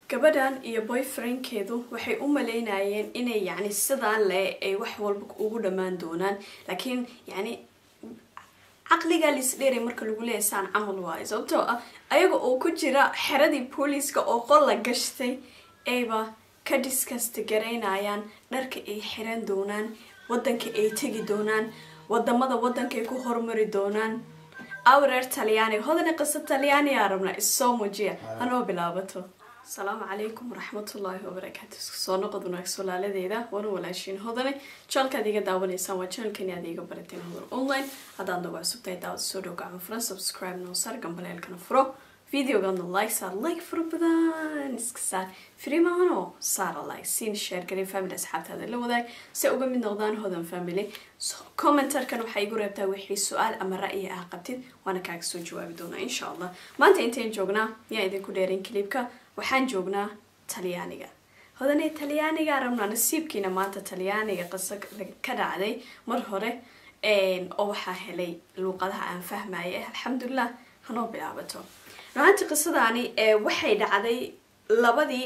gabadhan iyo boyfriendkeedu waxay u maleynayeen inay yacni sidaan le ay wax walba ugu dhammaan doonaan laakiin yacni caqligaa lisdheeray marka lagu leeyahay saan camal waayo sababtoo ah ayaga oo ku jira xeradii booliiska oo qol la gashtay ayba ka discasta garaynayaan dharka ay xiran doonaan wadanka ay tegi doonaan wadamada wadankaay ku hormari doonaan awreer talyaaniga hodana qiso talyaaniyaa rabnaa issoo muujiya hanoo bilaabato asalaamu calaykum waraxmatullaahi wabarakaatu isku soo noqod wanaag solaaladeeda wana walaashiin hodane janalkaad iga daawanaysaan waa janalkani aad iga barateen hodar online haddaad nagu cusubtahay daawad soo dhow gacmo furan subscribe noo saar gambaleelkana furo videogaadna like saar like fara badan iska saar free maahano saara like siin share garay family asxaabtaada la wadaag si uga mid noqdaan hodan family commentarkan waxaa igu reebtaa wixii su-aal ama ra'yi ah qabtid waana kaaga soo jawaabi doonaa insha allah maanta intayn joognaa yaa idinku dheerin clipka waxaan joognaa talyaaniga hodane talyaaniga rabnaa nasiibkiina maanta talyaaniga qiso ka dhacday mar hore oo waxaa helay luuqadaha aan fahmaya alxamdulilah hanoo bilaabato ruaanti qisadaani waxay dhacday labadii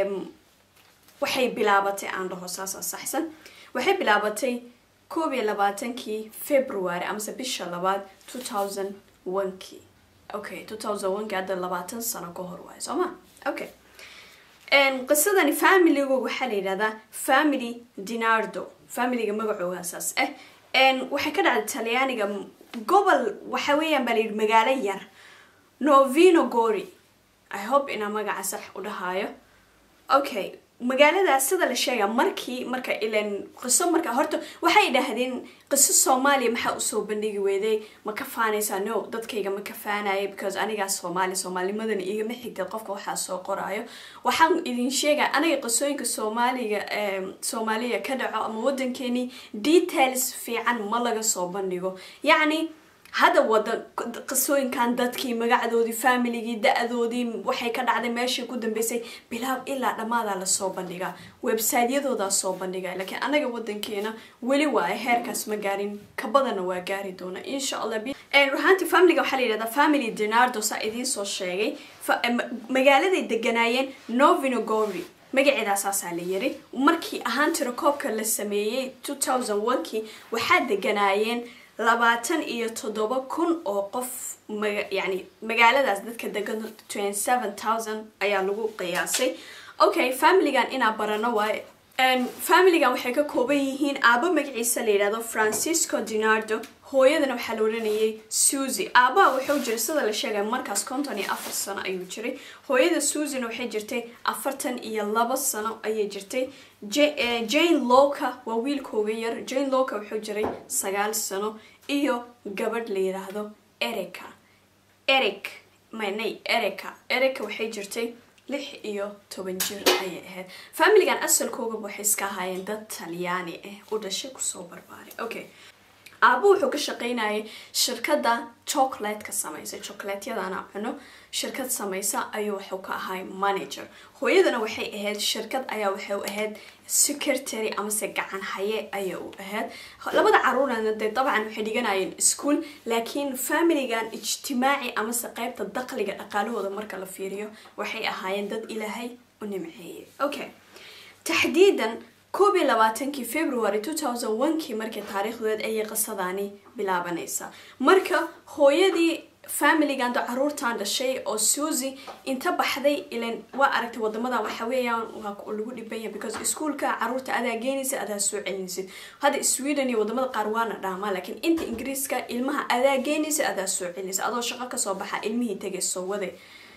waxay bilaabatay aan dhaho saasa saxsan waxay bilaabatay koob iyo labaatankii february amase bisha labaad two thousand onekii okay two thousand onekii hadda labaatan sano ka hor waayo soo ma okay qisadani familigoog waxaa la yidhahdaa family dinardo familiga magacooga saas ah waxay ka dhacday talyaaniga gobol waxa weeyaan baa layidhi magaalo yar novino gori i hope inaa magaca sax u dhahaayo okay magaaladaas sida la sheega markii marka ilan qiso marka horta waxay dhahdeen qiso soomaaliya maxaa usoo bandhigi weyday ma ka faanaysaa no dadkayga ma ka faanaya because anigaa soomaali soomaalinimadana igama xigtad qofka waxaa soo qoraayo waxaan idin sheegaya aniga qisooyinka soomaaliga soomaaliya ka dhaco ama wadankeeni details fiican ma laga soo bandhigo yacni hadda wada qisooyinkan dadkii magacdoodii familigii da-doodii waxay ka dhacday meeshii ku dambeysay bilaab ilaa dhammaadaa lasoo bandhigaa websiteyadoodaa soo bandhiga laakiin anaga wadankeena weli waa heerkaas ma gaarin kabadana waa gaari doona insha allah ruhaanti familiga waxaa la yidhahdaa family dinardo saa idiin soo sheegay magaaladay deganaayeen novinogori magaceedaa saasaa la yiri markii ahaan tirakoobka la sameeyey two thousand onekii waxaa deganaayeen labaatan iyo toddoba kun oo qof yani magaaladaas dadka degan twenty seven thousand ayaa lagu qiyaasay okay familigan inaa barano waaye familigan waxay ka kooban yihiin aabo magaciisa la yidhahdo francisco dinardo hooyadana waxaa la odhanayay suzy aabaha wuxuu jiray sida la sheegay markaas konton iyo afar sano ayuu jiray hooyada suzyna waxay jirtay afartan iyo labo sano ayay jirtay jane loka waa wiilkooga yar jane loka wuxuu jiray sagaal sano iyo gabadh la yiraahdo erica eric manay erica erica waxay jirtay lix iyo toban jir ayay ahayd familigan asalkoogaba waxay iska ahaayeen dad talyaani ah u dhashay kusoo barbaaray okay aabo wuxuu ka shaqeynayay shirkadda chocolateka samaysa chocolatyadana cuno shirkad samaysa ayuu wuxuu ka ahay manager hooyadana waxay ahayd shirkad ayaa waxay u ahayd secretary amase gacan haye ayay u ahayd labada caruurana dee dabcan waxay dhiganayeen ischool laakiin familigan ijtimaaci amase qeybta daqliga dhaqaalahooda marka la fiiriyo waxay ahaayeen dad ilaahay u nimceeyay okay taxdiidan koob iyo labaatankii february two thousand onekii markii taariikhdeed ayay qisadani bilaabanaysaa marka hooyadii familigan da caruurtan dhashay oo suzy inta baxday ilan waa aragtay wadamadan waxa weeyaan waa lagu dhibanya because iskuolka caruurta adaa geenaysa adaa soo celinaysid hadda sweden iyo wadamada qaar waana dhaamaa laakiin inta ingiriiska ilmaha adaa geenaysa adaa soo celinaysa adoo shaqo kasoo baxa ilmihii tagay soo waday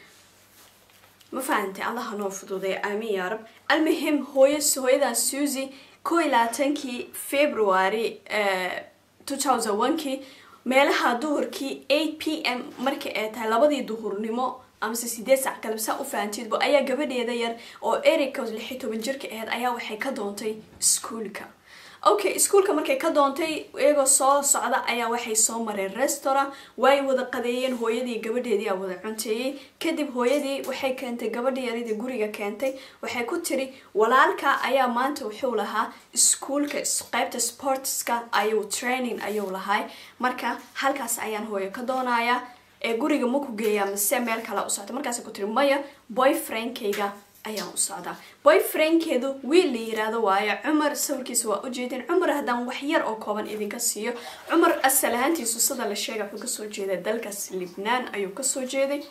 ma fahantay allaha noo fududay aamin yaa rab almuhim hooy hooyadan suzy koo iyo labaatankii february two thousand onekii meelaha duhurkii eight p m markii ay tahay labadii duhurnimo amase sideed sac galabsaa u fahanteedbo ayaa gabadheeda yar oo erica lixi toban jirka ahayd ayaa waxay ka doontay iskuolka okay iskuolka markay ka doontay iyagoo soo socda ayaa waxay soo mareen restaurant way wada qadeeyeen hooyadii gabadheedii a wada cunteeyey kadib hooyadii waxay keentay gabadhii yaradii guriga keentay waxay ku tiri walaalka ayaa maanta wuxuu lahaa iskuolka qeybta sportska ayuu training ayuu lahay marka halkaas ayaan hooyo ka doonayaa ee guriga ma ku geeyaa mase meel kale u socta markaas ku tiri maya boyfriendkayga ayaan u socdaa boyfriendkeedu wiil la yiraahdo waayo cumar sawirkiisa waa ujeedin cumar haddaan wax yar oo kooban idinka siiyo cumar asal ahaantiisu sida la sheega wuxuu kasoo jeeday dalkaas libnaan ayuu kasoo jeeday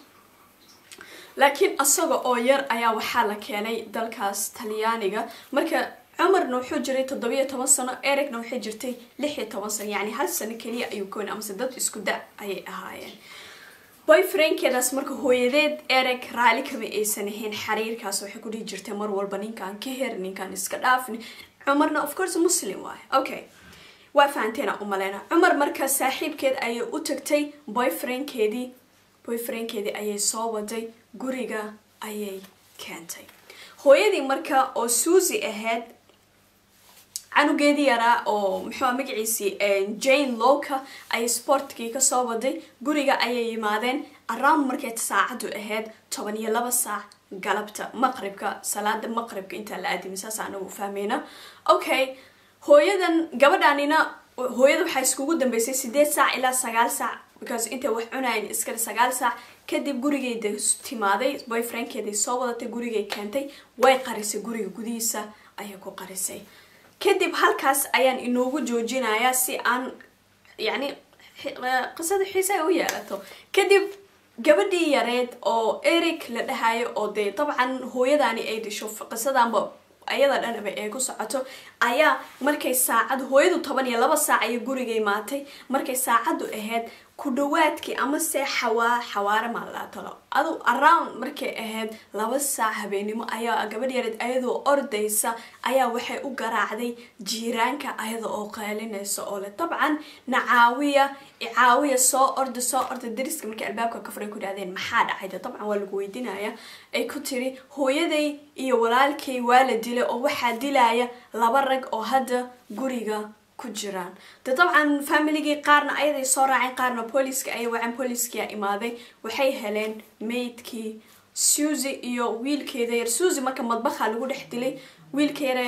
laakiin asaga oo yar ayaa waxaa la keenay dalkaas talyaaniga marka cumarna wuxuu jiray toddobiyo toban sano ericna waxay jirtay lix iyo toban sano yacni hal sano keliya ayuu kooni amase dad isku da ayay ahaayeen boyfriendkeedaas marka hooyadeed eric raali kama aysan ahayn xiriirkaas waxay ku dhihi jirtay mar walba ninkaan ka her ninkaan iska dhaafni cumarna of course muslim waay okay waa fahanteena umaleyna cumar marka saaxiibkeed ayay u tagtay boyfriendkeedii boyfriendkeedii ayay soo waday guriga ayay keentay hooyadii marka oo suusi ahayd canugeedii yaraa oo muxuu magaciisii jane lowka ayay sportkii kasoo waday guriga ayay yimaadeen around markay saacadu ahayd toban iyo laba saac galabta maqribka salaada maqribka intaa la aadimi saas anagu fahmeyna okay hooyadan gabadhanina hooyada waxaa iskugu dambeysay sideed saac ilaa sagaal saac because intay wax cunayn iskale sagaal saac kadib gurigeyda timaaday boyfriendkeeday soo wadatay gurigay keentay way qarisay guriga gudihiisa ayay ku qarisay kadib halkaas ayaan inoogu joojinayaa si aan yacni qisada xiise ay u yeelato kadib gabadhii yareed oo eric la dhahayo oo dee dabcan hooyadaani ay dhisho qisadanba ayada dhanaba ee ku socoto ayaa markay saacad hooyadu toban iyo laba saac ayay guriga imaatay markay saacadu ahayd ku dhawaadkii amase xawaa xawaare maalaatalo adu around markay ahayd laba saac habeenimo ayaa gabadh yareed ayadoo ordaysa ayaa waxay u garaacday jiiraanka ayada oo qeylinaysa oo leh dabcan nacaawiya icaawiya soo orda soo orda dariska markay albaabka ka furay ku dhahdeen maxaa dhacayda dabcan waa lagu weydiinaya ay ku tiri hooyaday iyo walaalkay waa la dilay oo waxaa dilaya laba rag oo hadda guriga ku jiraan de dabcan familigii qaarna ayaday soo raaceen qaarna booliska ayay waceen booliskiyaa imaaday waxay heleen maydkii suzy iyo wiilkeeda yar suzy marka madbaha lagu dhex dilay wiilka yare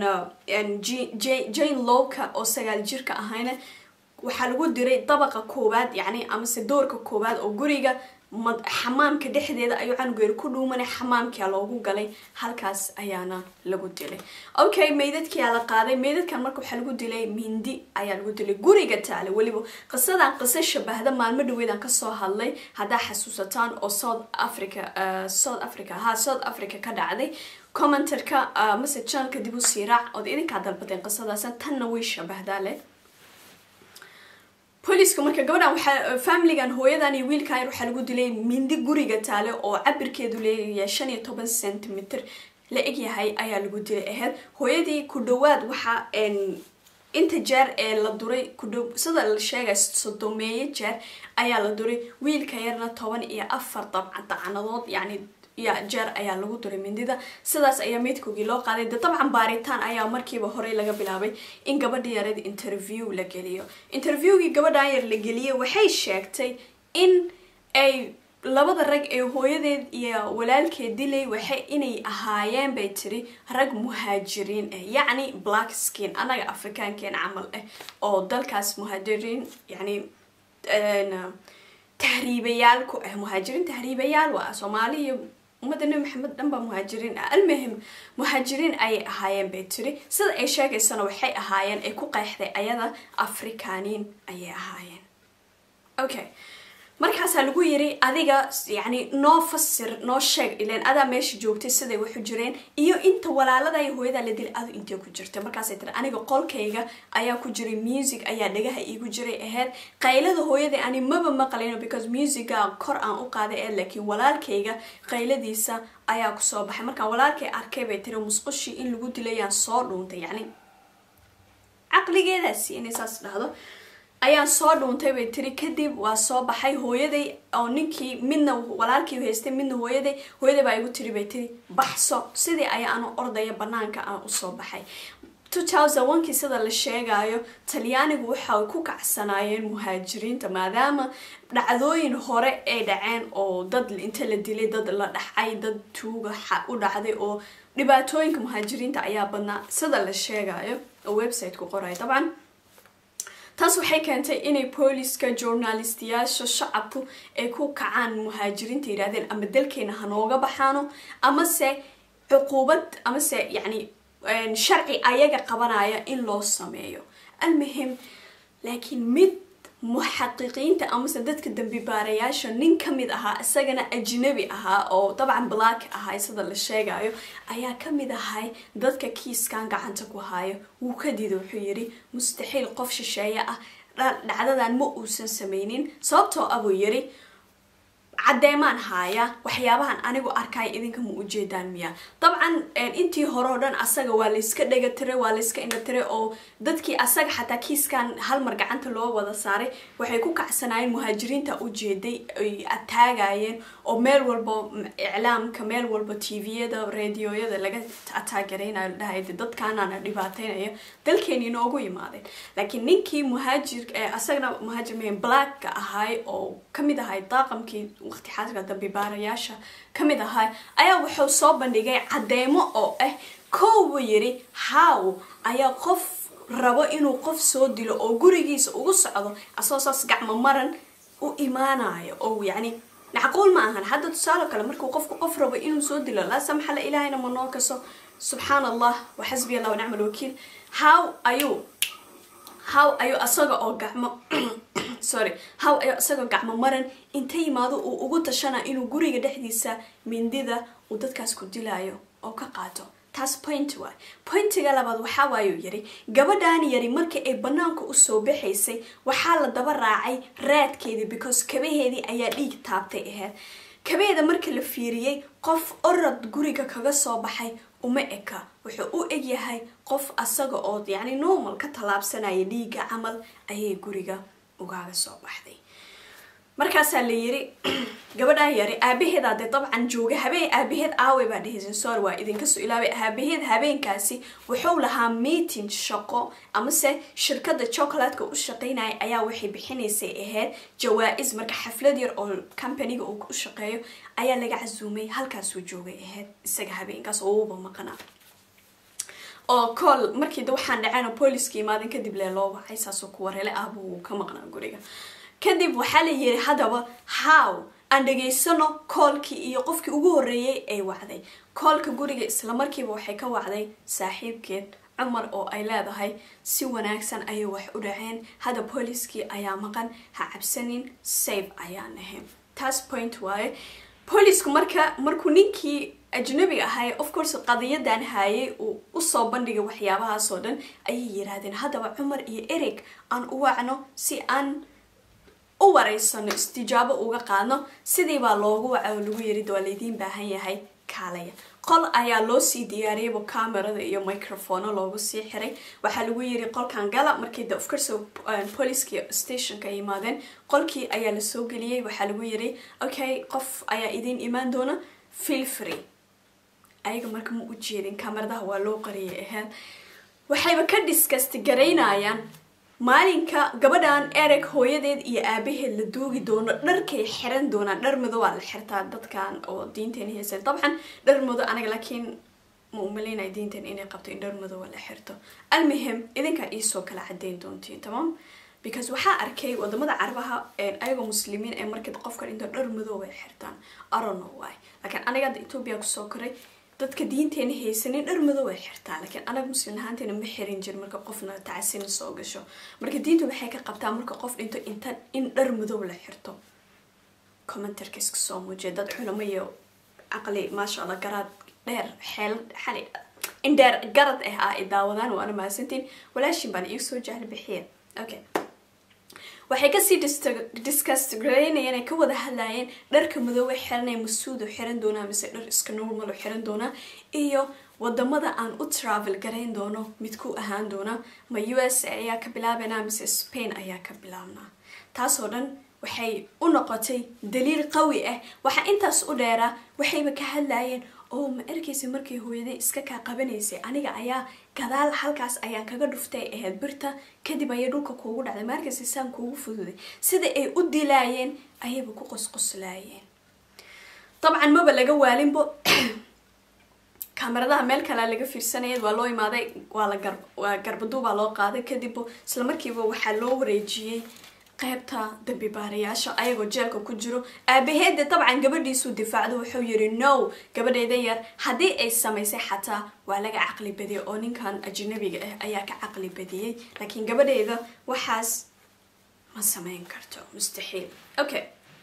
jane lowka oo sagaal jirka ahayna waxaa lagu diray dabaqa koowaad yacni amase doorka koowaad oo guriga xamaamka dhexdeeda ayuu canugeer ku dhuumanay xamaamkia loogu galay halkaas ayaana lagu dilay okay meydadkiyaa la qaaday meydadkan marka waxaa lagu dilay mindi ayaa lagu dilay guriga taale weliba qisadan qiso shabahda maalmo dhaweedaan kasoo hadlay haddaa xasuusataan oo south africa south africa ha south africa ka dhacday commentarka mase janalka dib u siiraac ood idinkaa dalbadeen qisadaas tanna way shabahdaa leh booliska marka gabadhan waxaa familigan hooyadan iyo wiilkan yar waxaa lagu dilay mindi guriga taale oo cabirkeedu leeyahay shan iyo toban centimeter la egyahay ayaa lagu dilay ahayd hooyadii ku dhawaad waxaa inta jeer ee la duray kudh sida la sheegay sodomeeye jeer ayaa la duray wiilka yarna toban iyo afar dabcan dacanadood yacni ya jeer ayaa lagu duray mindida sidaas ayaa meydkoogii loo qaaday de dabcan baaritaan ayaa markiiba horey laga bilaabay in gabadha yareed interview la geliyo interviewgii gabadhan yar la geliyay waxay sheegtay in ay labada rag ee hooyadeed iyo walaalkeed dilay waxay inay ahaayeen bay tiri rag muhaajiriin ah yacni black skin annaga afrikaankeen camal ah oo dalkaas muhaajiriin yacni tahriibayaal ku ah muhaajiriin tahriibayaal waa soomaali iyo ummadda nebi maxamed dhan baa muhaajiriin ah almuhim muhaajiriin ayay ahaayeen bay tiri sida ay sheegaysana waxay ahaayeen ay ku qeexday ayada afrikaaniin ayay ahaayeen okay markaasaa lagu yiri adiga yacni noo fasir noo sheeg ileen adaa meesha joogtay siday waxu jireen iyo inta walaalada iyo hooyadaa la dilay adu intee ku jirtay markaasay tiri aniga qolkayga ayaa ku jiray music ayaa dhagaha iigu jiray ahayd qaylada hooyada ani maba maqlayno because musica kor aan u qaaday ee laakiin walaalkayga qayladiisa ayaa kusoo baxay markaan walaalkay arkay bay tiri musqushii in lagu dilayaan soo dhuuntay yacni caqligeedaasi inay saas dhahdo ayaan soo dhuuntay bay tiri kadib waa soo baxay hooyaday oo ninkii midna walaalkii haystay midna hooyaday hooyaday baa igu tiri bay tiri baxso sidii ayaanu ordaya banaanka aan usoo baxay kii sida la sheegayo talyaanigu waxay ku kacsanaayeen muhaajiriinta maadaama dhacdooyin hore ay dhaceen oo dad inta la dilay dad la dhacay dad tuuga u dhacday oo dhibaatooyinka muhaajiriinta ayaa badnaa sida la sheegayo oo website-ku qoray dabcan taas waxay keentay inay booliska journalistiyaasha shacabku ay ku kacaan muhaajiriinta yidhahdeen ama dalkeena hanooga baxaano amase cuquubad amase yacni sharci ayaga qabanaya in loo sameeyo almuhim laakiin mid muxaqiqiinta amase dadka dambi baarayaasha nin ka mid ahaa isagana ajnabi ahaa oo dabcan black ahaa sida la sheegayo ayaa ka mid ahay dadka kiiskan gacanta ku hayo wuu ka diida wuxuu yidhi mustaxiil qof shisheeye ah dhacdadan ma uusan sameynin sababtoo ah buu yidhi caddeemaan haaya waxyaabahan anigu arkaya idinka ma ujeedaan miya dabcan intii hore oo dhan asaga waa layska dhega tiray waa layska indha tiray oo dadkii asaga xataa kiiskan hal mar gacanta loo wada saaray waxay ku kacsanaayeen muhaajiriinta ujeeday ay ataagayeen oo meel walba iclaamka meel walba tviyada radioyada laga ataagareynayo ladhahay dadkaanana dhibaateynaya dalkeeni inoogu yimaadeen laakiin ninkii muhaajir asagana muhaajir mahan blacka ahay oo kamid ahay daaqamkii waqti xaaska dambi baarayaasha ka mid ahaa ayaa wuxuu soo bandhigay caddeemo oo ah kow buu yidhi how ayaa qof rabo inuu qof soo dilo oo gurigiisa ugu socdo asagoo saas gacmo maran u imaanayo oo yacni macquul ma ahan hadda tusaale kale markuu qofku qof rabo inuu soo dilo laa samxala ilaahayna ma noo kaso subxaan allah wa xasbi allah wanacma alwakiil how ayuu how ayuu asaga oo gacmo sorry how ayuu isagoo gacmo maran inta yimaado uu ugu tashana inuu guriga dhexdiisa mindida uu dadkaas ku dilayo oo ka qaato taas point waay pointiga labaad waxaa waayuu yidhi gabadhan yari markii ay banaanka usoo baxaysay waxaa la daba raacay raadkeedii because kabaheedii ayaa dhiig taabtay ahayd kabaheeda markii la fiiriyey qof orad guriga kaga soo baxay uma eka wuxuu u egyahay qof asaga oo yacni normal ka tallaabsanaya dhiiga camal ayay guriga ugaaga soo baxday markaasaa la yiri gabadhan yari aabaheeda dee dabcan jooga habeen aabaheed aawe baa dhehaysan sorry waa idinka soo ilaabay aabaheed habeenkaasi wuxuu lahaa meeting shaqo amase shirkada chocolatka u shaqeynaya ayaa waxay bixinaysay ahayd jawaa-is marka xaflad yar oo companiga uu u shaqeeyo ayaa laga casuumay halkaasuu joogay ahayd isaga habeenkaas oo uuba maqnaa oo cool markii da waxaan dhaceen booliska imaadin kadib lee loo wacay saasoo kuwa rele ahbu uu ka maqnaa guriga kadib waxaa la yiri haddaba how aan dhageysano koolkii iyo qofkii ugu horreeyay ay wacday koolka guriga islamarkiiba waxay ka wacday saaxiibkeed cumar oo ay leedahay si wanaagsan ayay wax u dhaceen hadda booliskii ayaa maqan ha cabsanin safe ayaan ahayn taas point waaye boolisku marka markuu ninkii ajnabiga ahay of course qadiyadan haayay uu usoo bandhigay waxyaabahaasoo dhan ayay yiraahdeen haddaba cumar iyo ereg aan u wacno si aan u wareysano istijaabo uga qaadno sidii baa loogu waca oo lagu yiri waa laydiin baahan yahay kaalaya qol ayaa loo sii diyaariyayba camerada iyo microphono loogu sii xiray waxaa lagu yiri qolkan gala markii de ofcourse poliski stationka ay yimaadeen qolkii ayaa lasoo geliyey waxaa lagu yiri okay qof ayaa idiin imaan doona feel free ayaga marka ma u jeedin kamaradaha waa loo qariyay ahayd waxayba ka discast garaynayaan maalinka gabadhan ereg hooyadeed iyo aabaheed la duugi doono dharkay xiran doonaan dhar mado waa la xirtaa dadkan oo diinteena haysan dabcan dhar mado anaga laakiin ma umaleynaya diinteen inay qabto in dhar mado waa la xirto almuhim idinkaa iisoo kala cadeyn doontiin tamam because waxaa arkay wadamada carabaha ayagoo muslimiin ee markii qofka dhinto dhar mado way xirtaan arono waay laakiin aniga hadda etoobiya kusoo koray dadka diinteena haysanin dhar madow ay xirtaa laakiin anaga muslim ahaanteena ma xirin jir marka qofna tacasina soo gasho marka diintu waxay ka qabtaa marka qof dhinto inta in dhar madow la xirto commentarka iska soo muujiya dad culamo iyo caqli maasha allah garaad dheer xeel xali in dheer garad ah ah ay daawadaan waana mahadsantiin walaashin baan iigu soo jahli bixiya okay waxay kasii discast garaynayeen ay ka wada hadlayeen dharka madoobe xiranay masuud oo xiran doonaa mise dhar iska normal oo xiran doonaa iyo wadamada aan u travel garayn doono mid ku ahaan doona ma u s a ayaa ka bilaabanaa mise spain ayaa ka bilaabnaa taasoo dhan waxay u noqotay daliil qawi ah waxaa intaas u dheeraa waxayba ka hadlayeen oo ma arkaysa markay hooyaday iska kaa qabanaysay aniga ayaa gadaal halkaas ayaan kaga dhuftay ahayd birta kadib ayay dhulka kuugu dhacday ma arkaysa saan kuugu fududay sida ay u dilaayeen ayayba ku qosqoslaayeen dabcan maba laga waalinbo kamaradaha meel kalea laga fiirsanaya waa loo imaaday waa la gar waa garbaduubaa loo qaaday kadib isla markiiba waxaa loo wareejiyey qaybta dambi baarayaasha ayagoo jeelka ku jiro aabaheedde dabcan gabadhiisuu difaacdo wuxuu yiri no gabadheeda yar haddii ay samaysay xataa waa laga caqli badiyay oo ninkan ajnabiga ah ayaa ka caqli badiyey laakiin gabadheeda waxaas ma samayn karto mustaxiil okay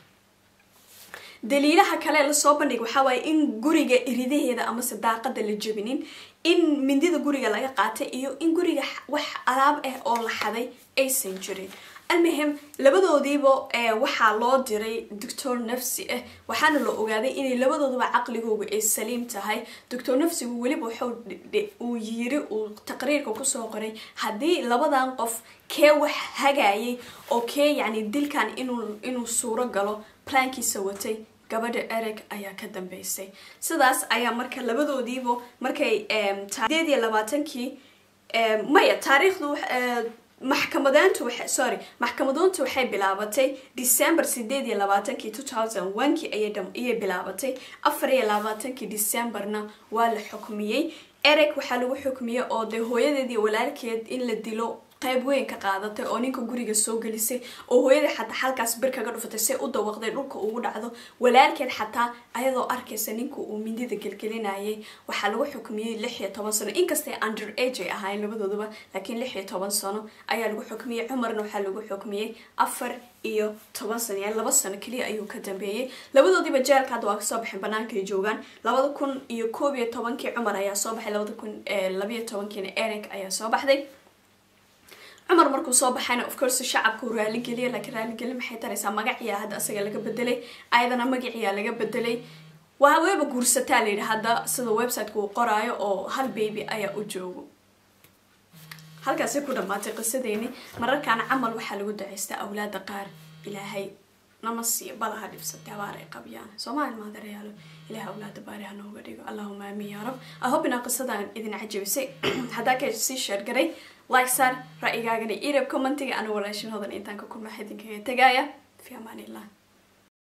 daliilaha kale lasoo bandhig waxaa waaye in guriga iridaheeda amase daaqada la jebinin in mindida guriga laga qaatay iyo in guriga wax alaab ah oo la xaday aysan jirin almuhim labadoodiiba waxaa loo diray doctor nafsi ah waxaana la ogaaday inay labadooduba caqligooga ay saliim tahay doctor nafsigu weliba wuxuu yiri uu taqriirka kusoo qoray haddii labadan qof kee wax hagayay oo kee yacni dilkan inuu suuro galo plankiisa watay gabadha ereg ayaa ka dambeysay sidaas ayaa marka labadoodiiba markay sideed iyo labaatankii maya taariikhdu maxkamadeyntu sorry maxkamadoontu waxay bilaabatay december sideed iyo labaatankii two thousand onekii ayay bilaabatay afar iyo labaatankii decemberna waa la xukmiyey ereg waxaa lagu xukmiyey oo dee hooyadeedii walaalkeed in la dilo qayb weyn ka qaadatay oo ninka guriga soo gelisay oo hooyadii xataa halkaas bir kaga dhufatay say u dawaqday dhulka ugu dhacdo walaalkeed xataa ayadoo arkaysa ninka uu mindida gelgelinayay waxaa lagu xukmiyey lix iyo toban sano inkastay under age ay ahaayeen labadooduba laakiin lix iyo toban sano ayaa lagu xukmiyey cumarna waxaa lagu xukmiyey afar iyo toban sano yani laba sano keliya ayuu ka dambeeyey labadoodiiba jeelka hadda waa kasoo baxeen banaankaay joogaan labada kun iyo koob iyo tobankii cumar ayaa soo baxay labada kun labayo tobankiina eric ayaa soo baxday cumar markuu soo baxayna of course shacabka uu raaligeliya laakiin raaligeli maxay taraysaa magaciyaa hadda asaga laga bedelay ayadana magaciyaa laga bedelay waa weeba guursataa layidhi hadda sida websiteka uu qoraayo oo hal baby ayaa u joogo halkaasay ku dhamaatay qisadeeni mararkaan camal waxaa lagu dacaystaa awlaada qaar ilaahay nama siiyo balaha dhibsatay abaar ay qabyaan soomaali maadareyaalo ilaah awlaada baari ha nooga dhigo allahuma aamin yaa rab ahob inaa qisadan idin cajabisay haddaa ka sii sheergaray like saar ra'yigaagana irab commentiga ana walaashin hodan intaan ka kulma xidinkaga tagaaya fi amaan illah